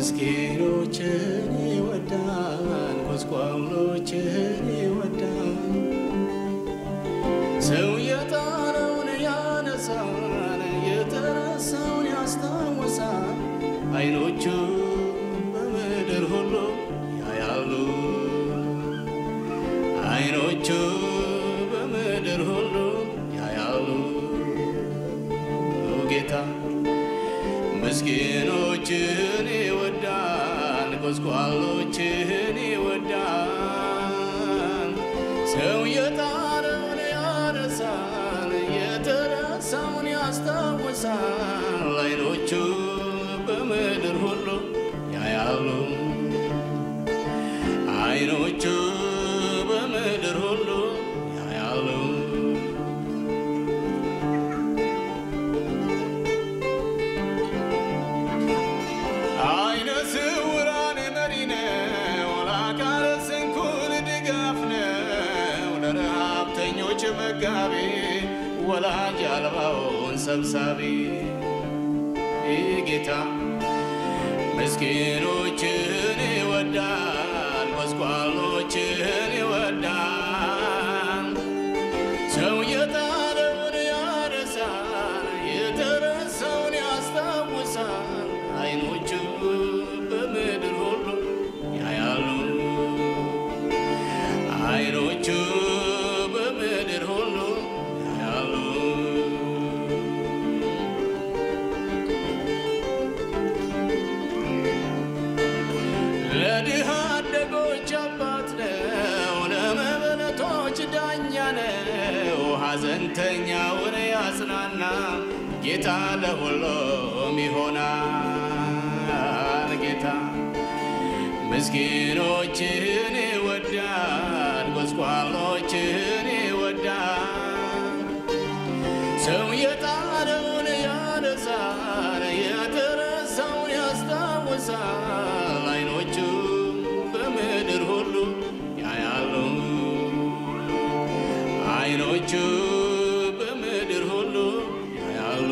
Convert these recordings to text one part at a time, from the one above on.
ምስኪኖችን ይወዳል፣ ጎስቋሎችን ይወዳል። ሰው የጣለውን ያነሳል፣ የተረሳውን ያስታውሳል። አይኖቹ በምድር ሁሉ ያያሉ፣ አይኖቹ በምድር ሁሉ ያያሉ። ጌታ ምስኪኖችን ይወዳል፣ ጎስቋሎችን ይወዳል። ሰው የጣለውን ያነሳል፣ የተረሳውን ያስታውሳል። አይኖቹ በምድር ሁሉ ያያሉ፣ አይኖቹ በምድር ሁሉ ያያሉ። አይነ ስውራን መሪ ነው፣ ለአካለ ስንኩል ድጋፍ ነው፣ ለረሃብተኞች መጋቢ፣ ወላጅ አልባውን ሰብሳቢ ጌታ ምስኪኖችን ይወዳል፣ ጎስቋሎችን ይወዳል። ሰው የጣለውን ያነሳል፣ የተረሳውን ያስታውሳል። አይኖቹ በምድር ሁሉ ያያሉ፣ አይኖቹ በምድር ሁሉ ያያሉ። ለድሃ አደጎች አባት ነው፣ ለመበለቶች ዳኛ ነው። ሐዘንተኛውን ያጽናና ጌታ ለሁሉም ይሆናል። ጌታ ምስኪኖችን ይወዳል፣ ጎስቋሎችን ይወዳል። ሰው የጣለውን ያነሳል፣ የተረሳውን ያስታውሳል። አይኖቹ በምድር ሁሉ ያያሉ፣ አይኖቹ በምድር ሁሉ ያያሉ።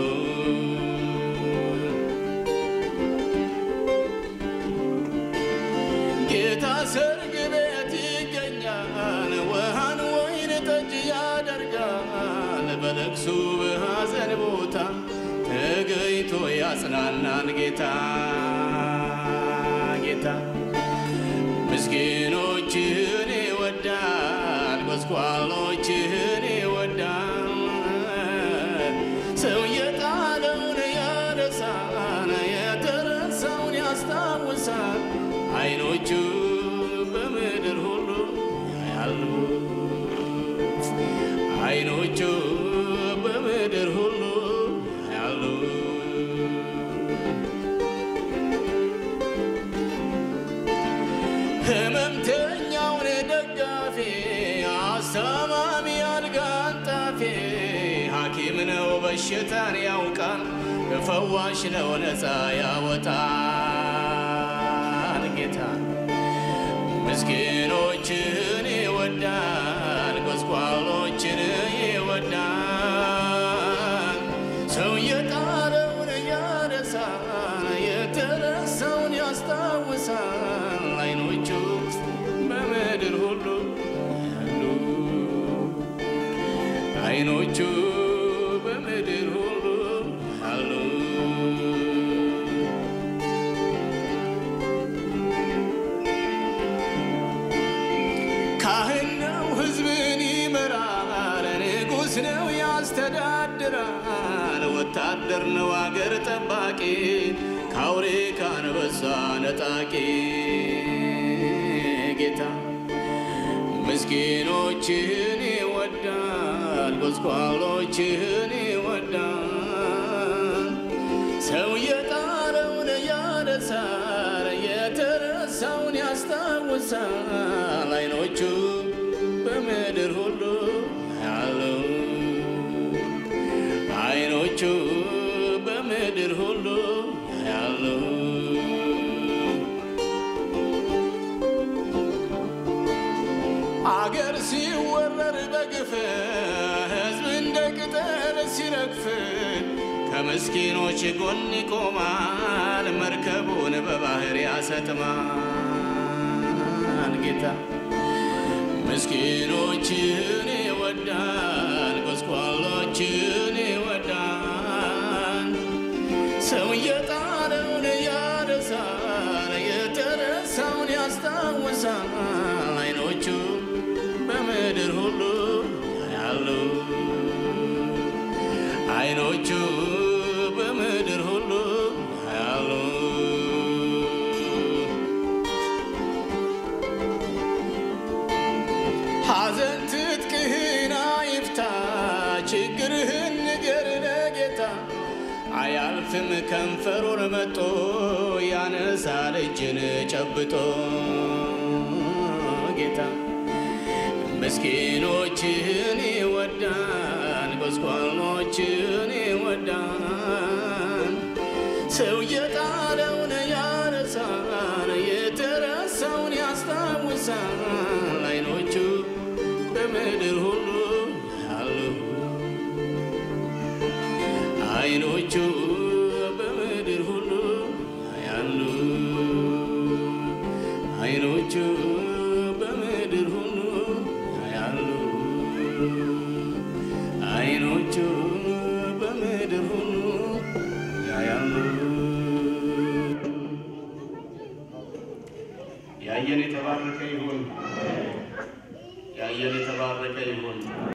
ጌታ ሰርግ ቤት ይገኛል፣ ውሃን ወይን ጠጅ ያደርጋል። በለቅሱ በሐዘን ቦታ ተገኝቶ ያጽናናል ጌታ ጌታ ምስኪኖችን ይወዳል፣ ጎስቋሎችን ይወዳል። ሰው የጣለውን ያነሳል፣ የተረሳውን ያስታውሳል። አይኖቹ በምድር ሁሉ ያያሉ፣ አይኖቹ በምድር ሁሉ ያያሉ። ህመምተኛውን ደጋፊ አስታማሚ አልጋ አንጣፊ ሐኪም ነው በሽታን ያውቃል ፈዋሽ ነው ነፃ ያወጣል ጌታ ምስኪኖችን ይወዳል ጎስቋሎችን ይወዳል ሰው የጣለውን ያነሳል የተረሳውን ያስታውሳል አይኖቹ በምድር ሁሉ ያሉ አይኖቹ በምድር ሁሉ አሉ። ካህን ነው ሕዝብን ይመራል፣ ንጉሥ ነው ያስተዳድራል፣ ወታደር ነው አገር ጠባቂ፣ ከአውሬ ካንበሳ ነጣቂ ጌታ ምስኪኖችን ይወዳል፣ ጎስቋሎችን ይወዳል። ሰው የጣለውን ያነሳል፣ የተረሳውን ያስታውሳል። አይኖቹ በምድር ሁሉ ያሉ አይኖቹ በምድር ሁሉ ያሉ አገር ሲወረር በግፍ ሕዝብ እንደ ቅጠል ሲረግፍ ከምስኪኖች ጎን ይቆማል፣ መርከቡን በባህር ያሰጥማል። ጌታ ምስኪኖችን ይወዳል፣ ጎስቋሎችን ይወዳል። ሰው የጣለውን ያነሳል፣ የተረሳውን ያስታውሳል። አይኖቹ በምድር ሁሉ ያሉ አይኖቹ በምድር ሁሉ ያሉ ሐዘን ትጥቅህን አይፍታ፣ ችግርህን ንገር ለጌታ። አያልፍም ከንፈሩን መጦ ያነሳል እጅን ጨብጦ ጌታ ምስኪኖችን ይወዳል፣ ጎስቋሎችን ይወዳል። ሰው የጣለውን ያነሳል፣ የተረሳውን ያስታውሳል። አይኖቹ በምድር ሁሉ ያሉ አይኖቹ በምድር ሁሉ ያሉ አይኖቹ በምድር ሁሉ ያሉ አይኖቹ በምድር ሁሉ ያያሉ። ያየን የተባረከ ይሁን። ያየን የተባረከ ይሁን።